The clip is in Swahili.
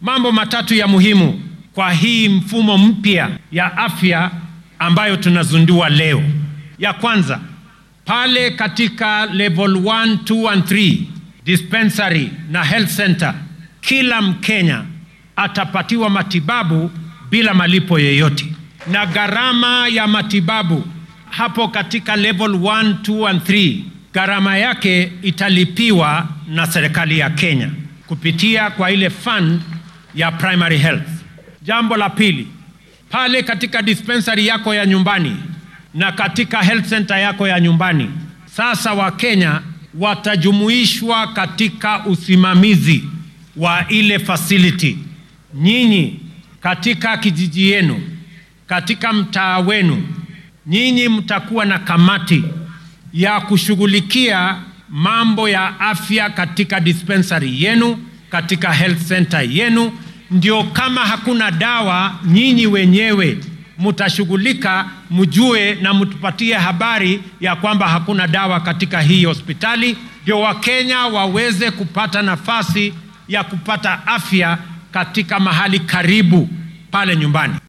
mambo matatu ya muhimu kwa hii mfumo mpya ya afya ambayo tunazundua leo. Ya kwanza, pale katika level 1, 2 and 3 dispensary na health center, kila Mkenya atapatiwa matibabu bila malipo yoyote, na gharama ya matibabu hapo katika level 1, 2 and 3 gharama yake italipiwa na serikali ya Kenya kupitia kwa ile fund ya primary health. Jambo la pili, pale katika dispensary yako ya nyumbani na katika health center yako ya nyumbani, sasa Wakenya watajumuishwa katika usimamizi wa ile facility. Nyinyi katika kijiji yenu, katika mtaa wenu, nyinyi mtakuwa na kamati ya kushughulikia mambo ya afya katika dispensary yenu, katika health center yenu. Ndio kama hakuna dawa, nyinyi wenyewe mtashughulika, mjue na mtupatie habari ya kwamba hakuna dawa katika hii hospitali, ndio Wakenya waweze kupata nafasi ya kupata afya katika mahali karibu pale nyumbani.